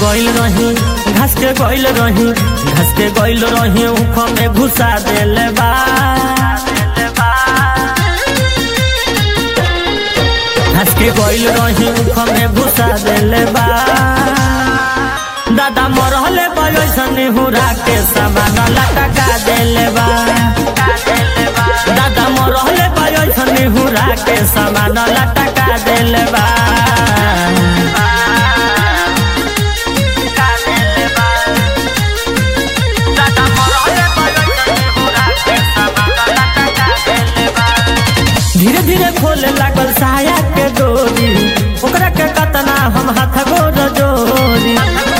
गइल रही घास के गइल रही घास के गइल रही उख में घुसा देले बा घास के गइल रही उख में घुसा देले बा दादा मरहले बयसन हुरा के सामान लटका देले बा दादा मरहले बयसन हुरा के सामान लटका देले बा धीरे धीरे खोले लागल साया के डोरी ओकरा के कतना हम हाथ गोर जोरी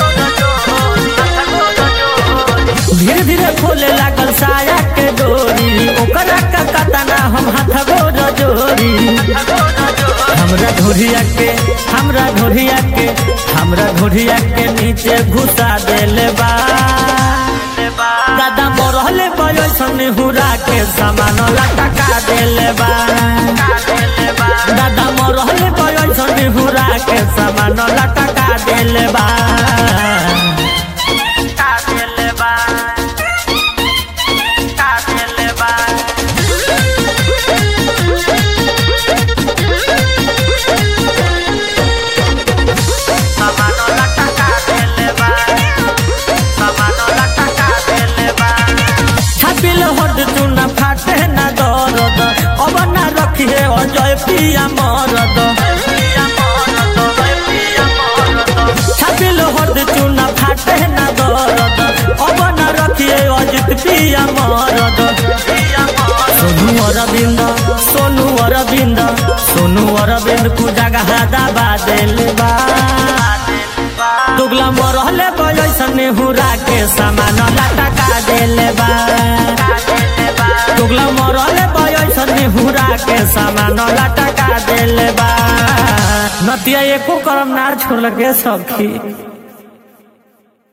धीरे धीरे खोले लागल साया के डोरी ओकरा के कतना हम हाथ गोर जोरी हमरा ढोरिया के हमरा ढोरिया के हमरा ढोरिया के नीचे घुसा देले बा दादा मरहले बयसन हुरा के सामान लटका देले बा दादा मरहले बयसन हुरा के सामान लटका देले बा छापिल हद चुना फाटे ना दरद अब ना रखिए अजय पिया मरद छापिल हद चुना फाटे ना दरद अब ना रखिए अजित पिया मरद सोनू अरविंद सोनू अरविंद सोनू अरविंद को जगह दबा देले बा दुगला मरहले बयसन हुरा के सामान लटका देले बा दुगला मरहले बयसन हुरा के सामान लटका देले बा नतिया एको करम नार छोड़ के सखी